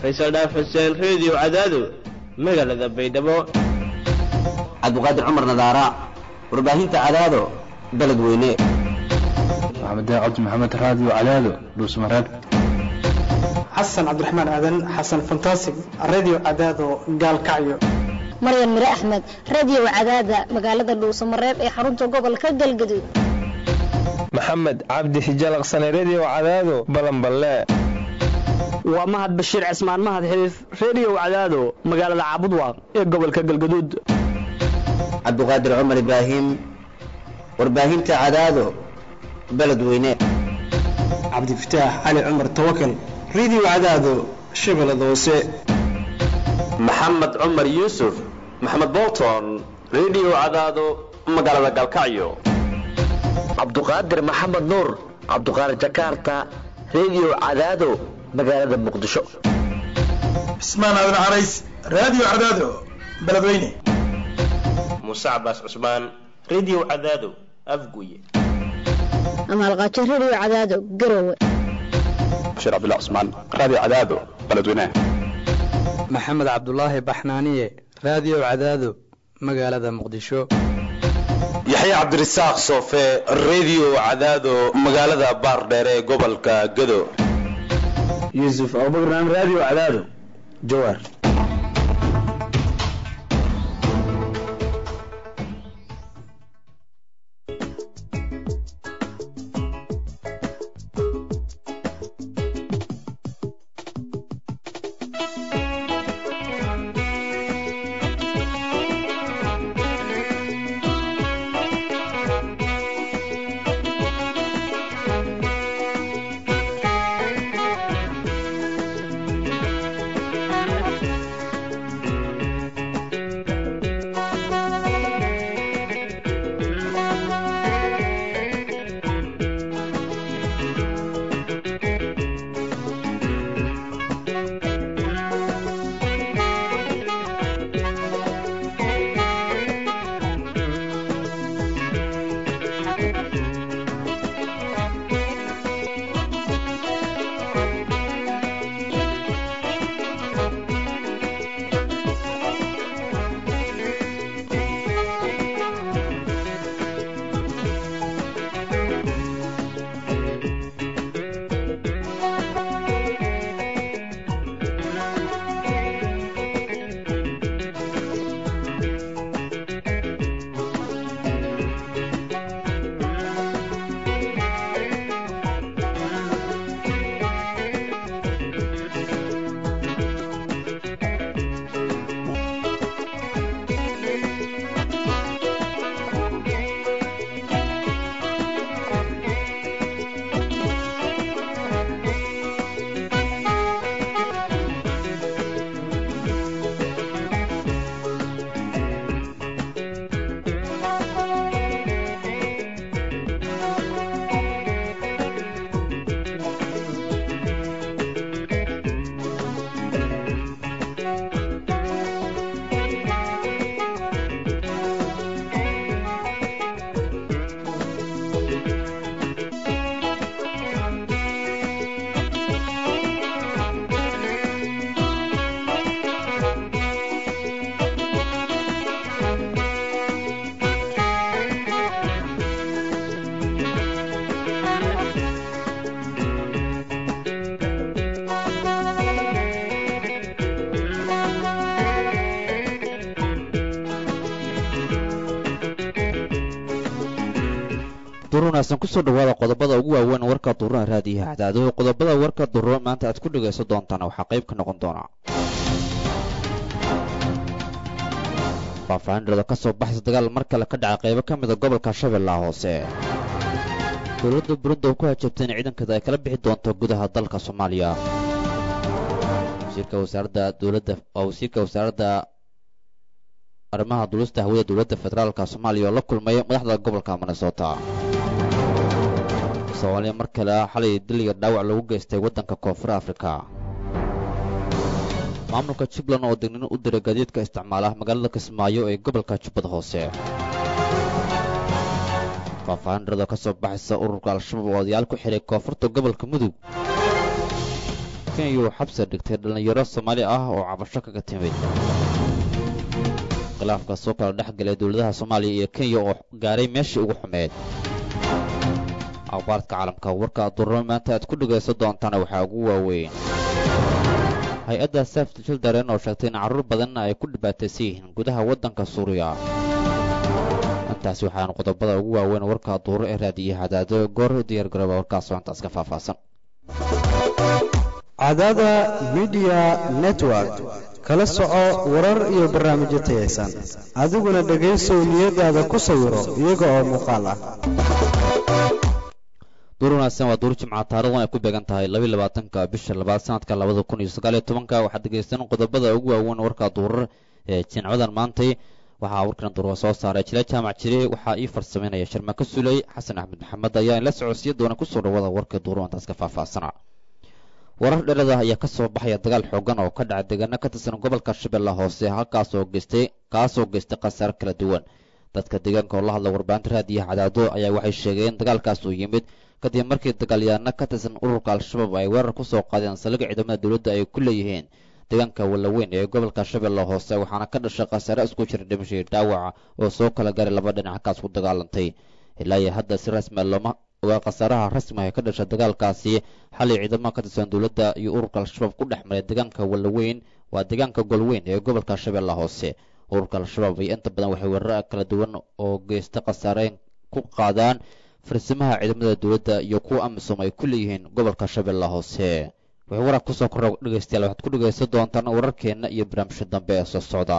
faysal dhaaf xuseen reediyo cadaado magaalada baydhabo cabdiqaadir cumar nadaara warbaahinta cadaado beledweyne maxamed cabdi maxamed raadiyo cadaado dhuusmareeb xasan cabdiraxmaan aadan xasan fantasig radio cadaado gaalkacyo maryan mire axmed radio cadaada magaalada dhuusamareeb ee xarunta gobolka galgaduud maxamed cabdi xijalaqsane redio cadaado balanballe waa mahad bashiir cismaan mahad xiliif redio cadaado magaalada caabudwaaq ee gobolka galgaduud cabdiqaadir cumar ibraahim warbaahinta cadaado beledweyne cabdifataax cali cumar tawakal radio cadaado shabeellada hoose maxamed cumar yuusuf maxamed bolton redio cadaado magaalada galkacyo cabduqaadir maxamed nuur cabduqaadir jakarta redio cadaado magaalada muqdisho cismaan aadan carays radio cadaado beledweyne muuse cabaas cusmaan redio cadaado afguye amaalqaajo redio cadaado garowe bashiir cabdullah cusmaan radio cadaado beledweyne maxamed cabdulaahi baxnaaniye radio cadaado magaalada muqdisho yaxya cabdirasaaq soofe redio cadaado magaalada baardheer ee gobolka gado yuusuf abubakran radio cadaado jawaar wanaagsan kusoo dhawaada qodobada ugu waaweyn warka duuraha raadiyaha cadaado qodobada warka duuro maanta aad ku dhagaysan doontaan waxaa qayb ka noqon doona faahfaahinrada ka soo baxaysa dagaal mar kale ka dhacay qaybo ka mida gobolka shabeellaha hoose dowladda burundi oo ku hajabtay in ciidankeeda ay kala bixi doonto gudaha dalka soomaaliya wasiirka wasaaradda dowladda waa wasiirka wasaaradda arrimaha duulista hawada dowladda federaalka soomaaliya oo la kulmay madaxda gobolka minnesota soomaaliya mar kale xalay diliga dhaawac lagu geystay waddanka koonfur afrika maamulka jubbaland oo degnin u diray gaadiidka isticmaala magaalada kismaayo ee gobolka jubbada hoose faahfaahinrada ka soo baxaysa ururka al-shabaab oo odayaal ku xidhay koonfurta gobolka mudug kenya uu xabsi dhigtay dhallinyaro soomaali ah oo cabasho kaga timid khilaafka soo kala dhex galay dowladaha soomaaliya iyo kenya oo gaaray meeshii ugu xumeed akhbaarka caalamka warka durro maanta aad ku dhegaysan doontaana waxaa ugu waaweyn hay-adda safety children oo sheegtay in carruur badan ay ku dhibaataysan yihiin gudaha waddanka suuriya intaasi waxaan qodobada ugu waaweyn warka duuro ee raadiyaha cadaado goor diyaar garooba warkaasoo intaas ka faahfaahsan cadaada midiya network kala soco warar iyo barnaamijyo tayaysan adiguna dhegaysow niyadaada ku sawiro iyaga oo muuqaal ah duur wanaagsan waa duur jimca taarikhdan ay ku beegan tahay labayi labaatanka bisha labaad sanadka labada kun iyo sagaal iyo tobanka waxaad dhegaystaan qodobada ugu waaweyn warka duurar ee jimcadan maantay waxaa warkan duurka soo saaray jile jaamac jire waxaa ii farsamaynaya sharmako suley xasan axmed maxamed ayaa in la socodsiya doona kusoo dhawada warka duuro intaas ka faahfaahsana warar dherada ayaa ka soo baxaya dagaal xoogan oo ka dhaca deegaano ka tirsan gobolka shabeelle hoose halkaasoo geystay kaasoo geystay khasaare kala duwan dadka deegaanka oo la hadla warbaahinta raadiyaha cadaado ayaa waxay sheegeen in dagaalkaas uu yimid kadib markii dagaalyaano ka tirsan ururka al-shabaab ay weerar ku soo qaadeen saldhigga ciidamada dowladda ay ku leeyihiin deegaanka wallaweyn ee gobolka shabeelle hoose waxaana ka dhashay khasaare isku jira dhimashay dhaawaca oo soo kala gaaray laba dhinac halkaas ku dagaalantay ilaa iyo hadda si rasmi a looma ogaa khasaaraha rasmiga ee ka dhashay dagaalkaasi xalay ciidamada ka tirsan dowladda iyo ururka al-shabaab ku dhex maray deegaanka wallaweyn waa deegaanka golweyn ee gobolka shabeelle hoose ururka al-shabaab iyo inta badan waxay weerara kala duwan oo geysta khasaareen ku qaadaan farsimaha ciidamada dowladda iyo kuwa amisom ay ku leeyihiin gobolka shabeelle hoose waxay warar kusoo korra dhegaystayaal waxaad ku dhegaysan doontaan wararkeenna iyo barnaamijka dambe ee soo socda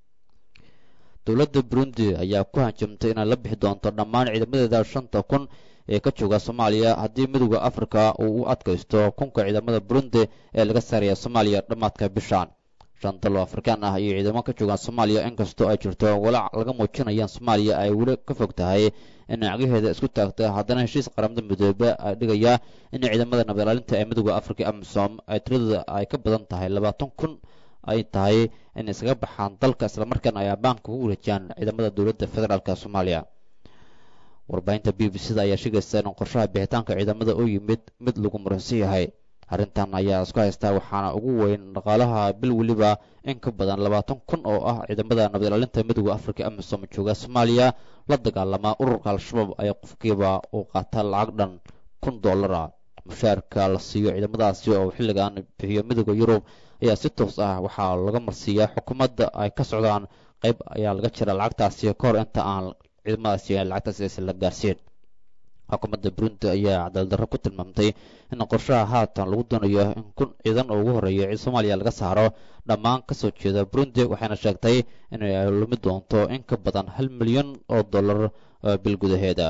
dowladda burundi ayaa ku hanjamtay inay la bixi doonto dhammaan ciidamadeeda shanta kun ee ka jooga soomaaliya haddii midowda afrika uu u adkaysto kunka ciidamada burundi ee laga saaraya soomaaliya dhammaadka bishaan shan dal oo afrikaan ah iyo ciidamo ka joogaan soomaaliya inkastoo ay jirto walaac laga muujinayaan soomaaliya ay weli ka fog tahay in cagaheeda isku taagta haddana heshiis qaramada midoobe ay dhigaya in ciidamada nabadilaalinta ee midowda afrika amisom ay tiradooda ay ka badan tahay labaatan kun ay tahay in iskaga baxaan dalka islamarkaana ay ammaanka ugu wareejiyaan ciidamada dowladda federaalk soomaaliya warbaahinta b b c da ayaa sheegaysa in qorshaha bixitaanka ciidamada u yimid mid lagu muransan yahay arrintan ayaa isku haystaa waxaana ugu weyn dhaqaalaha bil weliba in ka badan labaatan kun oo ah ciidamada nabadilaalinta midowda afrika amisom jooga soomaaliya la dagaalama ururka al-shabaab ayaa qofkiiba uu qaataa lacag dhan kun dollara mushaarka la siiyo ciidamadaasi oo xilligan bixiyo midowda yurub ayaa si toos ah waxaa laga marsiiyaa xukuumadda ay ka socdaan qayb ayaa laga jira lacagtaasi ka hor inta aan ciidamadaasi lacagtaasi aysan la gaarsiin xukuumadda burundi ayaa cadaaldarro ku tilmaamtay in qorshaha haatan lagu doonayo in kun ciidan oo ugu horreeya ciid soomaaliya laga saaro dhammaan ka soo jeeda burundi waxayna sheegtay inay lumi doonto in ka badan hal milyan oo dollar bil gudaheeda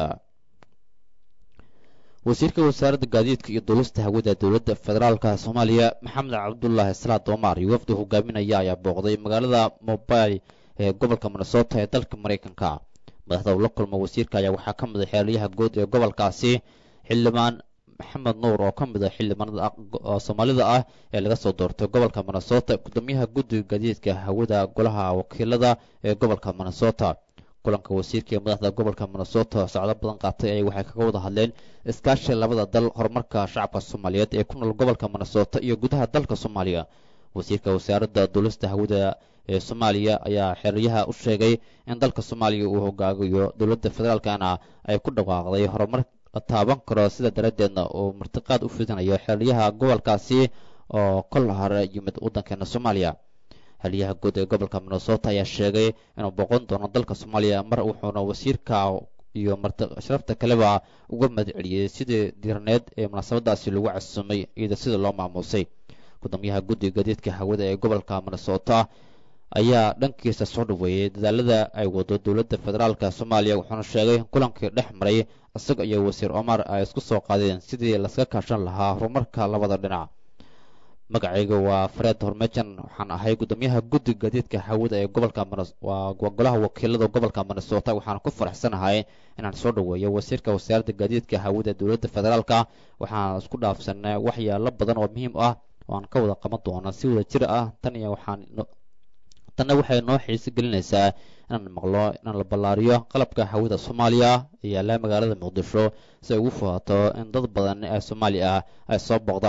wasiirka wasaaradda gaadiidka iyo duulista hawada dowladda federaalka soomaaliya maxamed cabdulaahi salaad omar iyo wafdi hogaaminaya ayaa booqday magaalada mobile ee gobolka minnesota ee dalka maraykanka madaxda uu la kulmo wasiirka ayaa waxaa ka mid a xeeryaha guud ee gobolkaasi xildhibaan maxamed nuur oo ka mid a xildhibaanada soomaalida ah ee laga soo doortay gobolka minnesota gudoomiyaha guddiga gaadiidka hawada golaha wakiilada ee gobolka minnesota kulanka wasiirka ee madaxda gobolka minnesota socdo badan qaatay ay waxay kaga wada hadleen iskaashi labada dal horumarka shacabka soomaaliyeed ee ku nool gobolka minnesota iyo gudaha dalka soomaaliya wasiirka wasaaradda duulista hawada ee soomaaliya ayaa xeryaha u sheegay in dalka soomaaliya uu hogaagayo dowladda federaalkana ay ku dhawaaqday horumar la taaban karo sida daraaddeedna uu martiqaad u fidinayo xeryaha gobolkaasi oo kol hore yimid waddankeena soomaaliya xeryaha guud ee gobolka minnesota ayaa sheegay inuu boqon doono dalka soomaaliya mar wuxuuna wasiirka iyo sharafta kaleba uga mahadceliyey sidii diiraneed ee munaasabadaasi lagu casumay iyada sida loo maamuusay gudoomiyaha guddiga gaadiidka hawada ee gobolka minnesota ayaa dhankiisa soo dhaweeyey dadaalada ay wado dowladda federaalka soomaaliya wuxuuna sheegay in kulankii dhex maray isaga iyo wasiir omar ay isku soo qaadeen sidii laskaga kaashan lahaa horumarka labada dhinac magacayga waa fareed hormejan waxaan ahay gudoomiyaha guddiga gaadiidka hawada ee gobolka waa golaha wakiilada gobolka minnesota waxaan ku faraxsanahay inaan soo dhaweeyo wasiirka wasaaradda gaadiidka hawada dowladda federaalka waxaan isku dhaafsanay waxyaalo badan oo muhiim ah oo aan ka wada qaban doono si wada jir ah tan iyo waxaan tanna waxay noo xiisi gelinaysaa inaan maqlo inaan la ballaariyo qalabka hawada soomaaliya ee yaalla magaalada muqdisho si ay ugu fuhato in dad badan ee soomaali ah ay soo booqdaan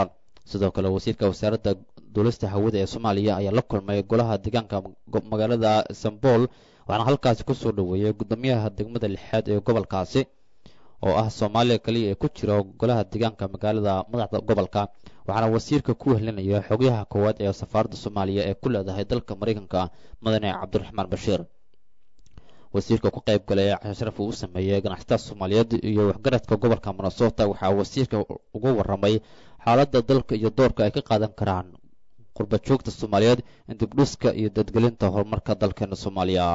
sidoo kale wasiirka wasaaradda duulista hawada ee soomaaliya ayaa la kulmay golaha deegaanka magaalada istanbul waxaana halkaasi kusoo dhoweeyey guddoomiyaha degmada lixaad ee gobolkaasi oo ah soomaaliya kaliya ee ku jira golaha deegaanka magaalada madaxda gobolka waxaana wasiirka ku wehlinaya xogyaha koowaad ee safaaradda soomaaliya ee ku leedahay dalka maraykanka mudane cabdiraxmaan bashiir wasiirka ku qayb galay casharaf uu u sameeyey ganacsatada soomaaliyeed iyo waxgaradka gobolka minnesota waxaa wasiirka uga warramay xaaladda dalka iyo doorka ay ka qaadan karaan qurba joogta soomaaliyeed in dibdhiska iyo dadgelinta horumarka dalkeena soomaaliya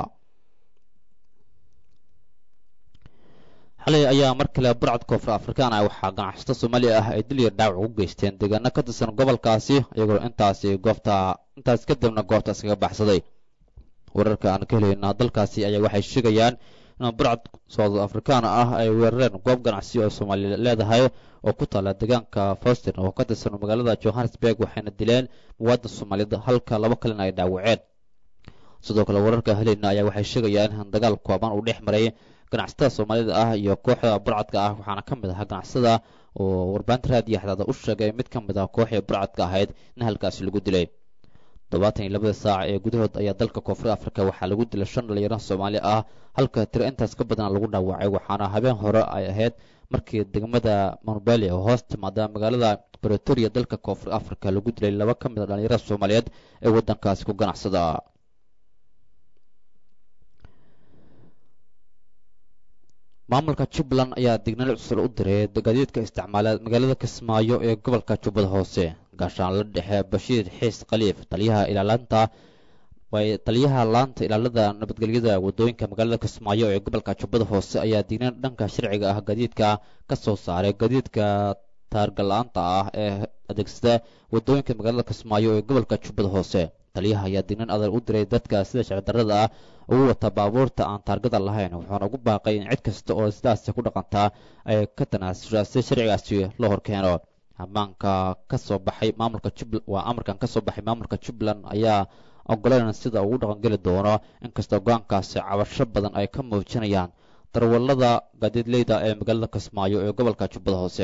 xalay ayaa mar kale burcad koonfur afrikaan ah waxaa ganacsato soomaaliya ah ay dil iyo dhaawac ugu geysteen deegaano ka tirsan gobolkaasi iyagoo intaasi goobta intaas kadibna goobtaas kaga baxsaday wararka aan ka helayna dalkaasi ayaa waxay sheegayaan in burcad soud afrikaan ah ay weerareen goob ganacsi oo soomaaliya leedahay oo ku taala deegaanka faustin oo ka tirsan magaalada johannesburg waxayna dileen muwaadin soomaaliyeed halka laba kalena ay dhaawaceen sidoo kale wararka helayna ayaa waxay sheegayaan in dagaal kooban uu dhex maray ganacsatada soomaalida ah iyo kooxda burcadka ah waxaana ka mid ahaa ganacsatada oo warbaahinta raadiyo xadaada u sheegay mid ka mid ah kooxii burcadka ahayd in halkaasi lagu dilay todobaatan iyo labada saac ee gudahood ayaa dalka koonfur afrika waxaa lagu dilay shan dhalinyaro soomaali ah halka tiro intaas ka badan lagu dhaawacay waxaana habeen hore ay ahayd markii degmada monbeli oo hoos timaada magaalada bretoria dalka koonfur afrika lagu dilay laba ka mid a dhalinyarada soomaaliyeed ee waddankaasi ku ganacsada maamulka jubbaland ayaa digniin cusur u diray gaadiidka isticmaala magaalada kismaayo ee gobolka jubbada hoose gaashaanla dhexe bashiir xiis khaliif taliyaha ilaalanta way taliyaha laanta ilaalada nabadgelyada wadooyinka magaalada kismaayo ee gobolka jubbada hoose ayaa digniin dhanka sharciga ah gaadiidka ka soo saaray gaadiidka taargala-aanta ah ee adeegsada wadooyinka magaalada kismaayo ee gobolka jubbada hoose taliyaha ayaa digniin adag u diray dadka sida sharcidarrada ah ugu wata baabuurta aan taargada lahayn wuxuuna ugu baaqay in cid kasta oo sidaasi ku dhaqantaa ay ka tanaasushaa si sharcigaasi loo horkeeno ammaanka ka soo baxay maamulka jubbaland waa amarkan ka soo baxay maamulka jubbaland ayaa ogoleyn sida ugu dhaqangeli doono inkastoo go-aankaasi cabasho badan ay ka muujinayaan darwallada gaadiidleyda ee magaalada kismaayo ee gobolka jubbada hoose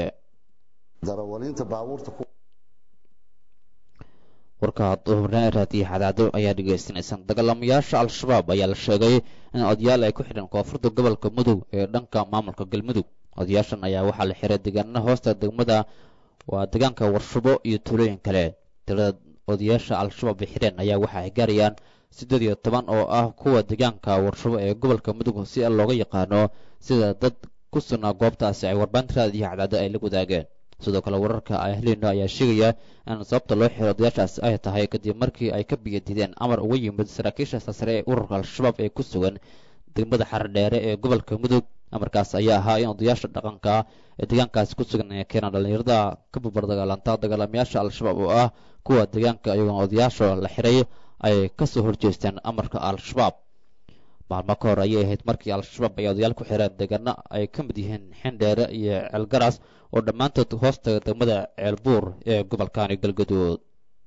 warka duhurnaan raadiyo xadaado ayaa dhegaysanaysan dagaalamayaasha al-shabaab ayaa la sheegay in odayaal ay ku xidheen koonfurta gobolka mudug ee dhanka maamulka galmudug odayaashan ayaa waxaa la xiray deegaanada hoosta degmada waa deegaanka warshubo iyo tuulooyin kale tirada odayaasha al-shabaab ay xidheen ayaa waxa ay gaarayaan siddeed iyo toban oo ah kuwa deegaanka warshubo ee gobolka mudug si looga yaqaano sida dad ku sugnaa goobtaasi ay warbaahinta raadiyo xadaado ay la wadaageen sidoo kale wararka ay heleyno ayaa sheegaya in sababta loo xiro odayaashaasi ay tahay kadib markii ay ka biyadideen amar uga yimid saraakiisha sare ee ururka al-shabaab ee ku sugan degmada xaradheere ee gobolka mudug amarkaas ayaa ahaa in odayaasha dhaqanka ee deegaankaasi ku sugan ee keenaan dhallinyarada ka barbardagaalanta dagaalamayaasha al-shabaab oo ah kuwa deegaanka iyagoona odayaasha la xiray ay kasoo horjeesteen amarka al-shabaab maalmo ka hor ayay ahayd markii al-shabaab ay odayaal ku xireen deegaano ay ka mid yihiin xindheere iyo ceelgaras oo dhammaantood hoostaga degmada ceelbuur ee gobolkani galgaduud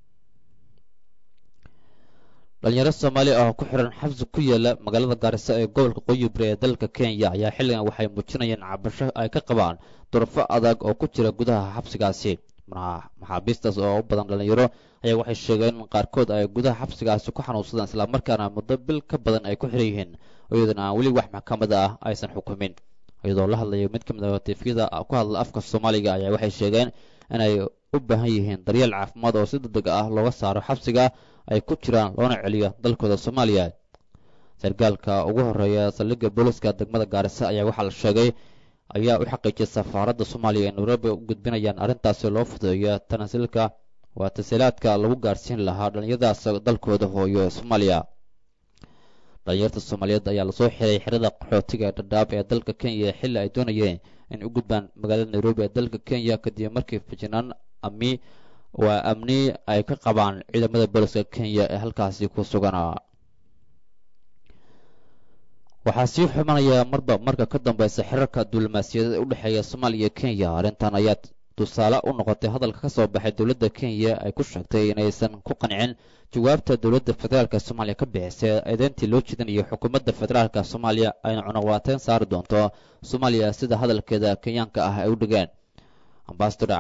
dhalinyaro soomaali ah oo ku xiran xabsi ku yaala magaalada gaarisa ee gobolka qoyibri ee dalka kenya ayaa xilligan waxay muujinayeen cabasho ay ka qabaan durafo adag oo ku jira gudaha xabsigaasi maxaabiistaas oo u badan dhalinyaro ayaa waxay sheegeen in qaarkood ay gudaha xabsigaasi ku xanuunsadaan islamarkaana muddo bil ka badan ay ku xiran yihiin iyadana aan weli wax maxkamada ah aysan xukumin iyadoo la hadlayo mid ka mid ah tifyada ku hadla afka soomaaliga ayaa waxay sheegeen inay u baahan yihiin daryeel caafimaad oo si degdeg ah looga saaro xabsiga ay ku jiraan loona celiyo dalkooda soomaaliya sargaalka ugu horeeya saldhigga booliska degmada gaarisa ayaa waxaa la sheegay ayaa u xaqiijiyay safaaradda soomaaliya ee nairobi u gudbinayaan arrintaasi loo fudeeyo tanaasilka waa tasiilaadka lagu gaarsiin lahaa dhallinyaradaas dalkooda hooyo ee soomaaliya dhalinyarta soomaaliyeed ayaa lasoo xiray xerada qaxootiga ee dhadhaab ee dalka kenya xilli ay doonayeen in u gudbaan magaalada nairobi ee dalka kenya kadib markii fijinaan ami waa amni ay ka qabaan ciidamada booliska kenya ee halkaasi ku suganaa waxaa sii xumanaya marba marka ka dambeysa xiriirka duulimaasiyadeed ee u dhexeeya soomaaliya iyo kenya arrintan ayaa tusaale u noqotay hadalka ka soo baxay dowladda kenya ay ku sheegtay inaysan ku qancin jawaabta dowladda federaalka soomaaliya ka bixisay eedeyntii loo jeedinayo xukuumadda federaalka soomaaliya ayna cunaqwaateyn saari doonto soomaaliya sida hadalkeeda kenyaanka ah ay u dhigeen ambasador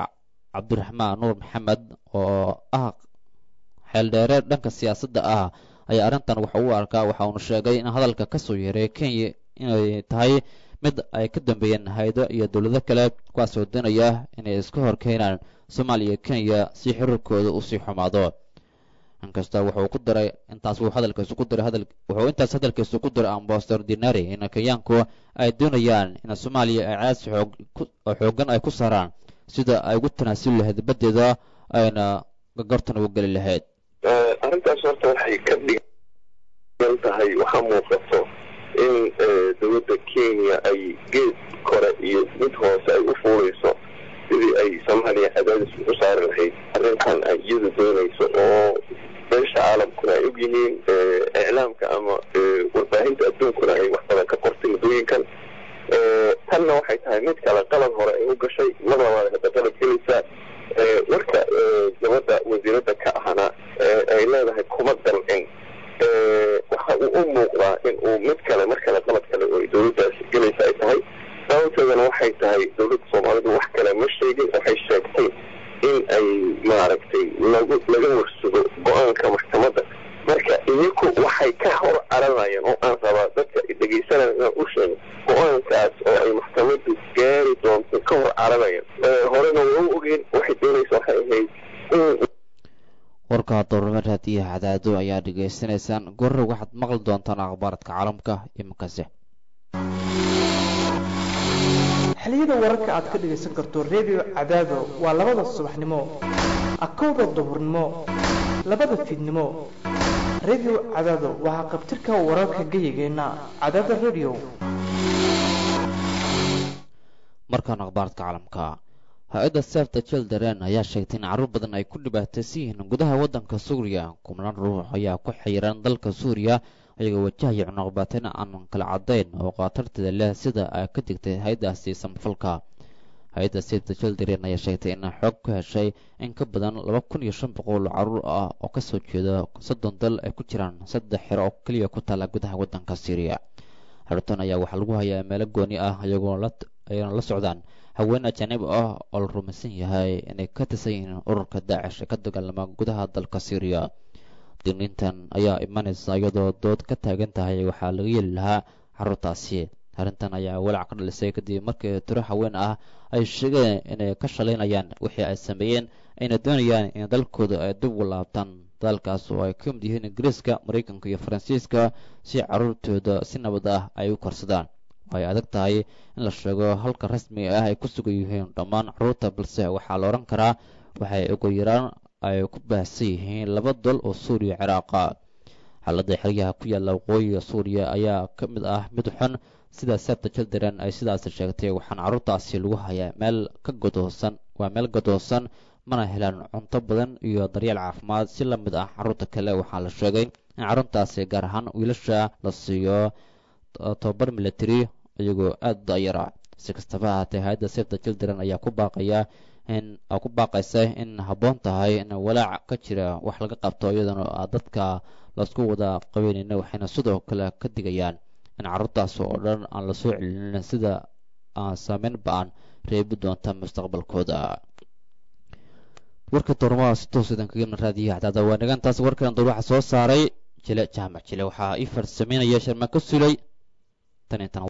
cabdiraxmaan nuur maxamed oo ah xeeldheere dhanka siyaasadda ah ayaa arrintan waxa uu arkaa waxa uuna sheegay in hadalka ka soo yeeray kenya inay tahay mid ay ka dambeeyeen haydo iyo dowlado kale kuwaasoo doonaya inay iska hor keenaan soomaaliya iyo kenya si xiriirkooda uu sii xumaado inkasta wuxuu ku daray intaas wuu hadalkiisu ku diray hadal wuxuu intaas hadalkiisu ku diray ambasador dinari in kenyaanku ay doonayaan in soomaaliya ay cadaadsi xoog oo xooggan ay ku saaraan sida ay ugu tanaasuli lahayd baddeeda ayna gagartan ugu geli lahayd arrintaas horta waxay ka dhigan tahay waxaa muuqato in dowladda kenya ay geed kore iyo mid hoose ay u fuulayso sidii ay soomaaliya cadaadis u saari lahayd arrintan ay iyadu doonayso oo beesha caalamkuna ay og yihiin iclaamka ama warbaahinta adduunkuna ay wax badan ka qortay muddooyinkan tanna waxay tahay mid kale qalad hore ay u gashay mar labaad hadda qalad gelaysaa marka gabadha wasiiradda ka ahna ay leedahay kuma dalcin waxa uu u muuqdaa in uu mid kale mar kale qalad kale oo dowladdaasi gelaysa ay tahay sababteedana waxay tahay dowladda soomaalidu wax kale ma sheegin waxay sheegtay in ay maaragtay lagu laga warsugo go-aanka maxkamadda marka iyaku waxay ka hor caranayaan oo aan rabaa dadka dhegaysanaya inaan u sheego go-aankaas oo ay maxkamaddu gaari doonto ka hor caranayaan horena waa u ogeen waxay doonaysa waxay ahayd in warka doornimo raadiyaha cadaado ayaa dhegaysanaysaan goorre waxaad maqli doontaan akhbaaradka caalamka iminkase xiliyada wararka aad ka dhegaysan karto redio cadaado waa labada subaxnimo akowda duhurnimo labada fiidnimo redio cadaado waxaa qabtirka wararka geyigeenna cadaada redio markaan akhbaaradka caalamka hay-adda sefta children ayaa sheegtay in carruur badan ay ku dhibaataysan yihiin gudaha waddanka suuriya kumnaan ruux ayaa ku xiran dalka suuriya ayagoo wajahaya cunuqbaateen aan kala caddayn oo khatarteeda leh sida ay ka digtay hay-addaasi samafalka hay-adda sefta children ayaa sheegtay in xoog ku heshay in ka badan laba kun iyo shan boqol carruur ah oo kasoo jeeda soddon dal ay ku jiraan saddex xero oo keliya ku taala gudaha waddanka syriya xerton ayaa waxaa lagu hayaa meelo gooni ah iyagoo ayna la socdaan haween ajaanib ah oo la rumaysan yahay inay ka tirsan yihiin ururka daacish ee ka dagaalama gudaha dalka syriya digniintan ayaa imanaysa iyadoo dood ka taagan tahay waxaa laga yeeli lahaa carruurtaasi arrintan ayaa walaac ka dhalisay kadib markii tiro haween ah ay sheegeen inay ka shalaynayaan wixii ay sameeyeen ayna doonayaan in dalkooda ay dib u laabtaan dalkaas oo ay ka mid yihiin ingiriiska maraykanka iyo faransiiska si carruurtooda si nabad ah ay u korsadaan ay adag tahay in la sheego halka rasmiga ah ay ku sugan yihiin dhammaan carruurta balse waxaa la odhan karaa waxay ugu yaraan ay ku baahsan yihiin laba dal oo suuriya ciraaqa xaaladda xeryaha ku yaalla waqooyiga suuriya ayaa ka mid ah mid xun sida sebta children ay sidaasi sheegtay waxaana carruurtaasi lagu hayaa meel ka godoosan waa meel gadoosan mana helaan cunto badan iyo daryeel caafimaad si la mid ah carruurta kale waxaa la sheegay in carruurtaasi gaar ahaan wiilasha la siiyo tobabar military iyagoo aada dayara si kastaba ahaatee hay-adda sefta children ayaa ku baaqaya in ku baaqaysa in habboon tahay in walaac ka jira wax laga qabto iyadana dadka laisku wada qabeynayna waxayna sidoo kale ka digayaan in carruurtaas oo dhan aan la soo celinin sida aan saameyn ba-an reebi doonta mustaqbalkooda warka doormada si toos idan kaga raadiyaha cadaada waa nagantaas warkan door waxaa soo saaray jile jaamac jile waxaa ii farsameynaya sharma ka sulay tan intan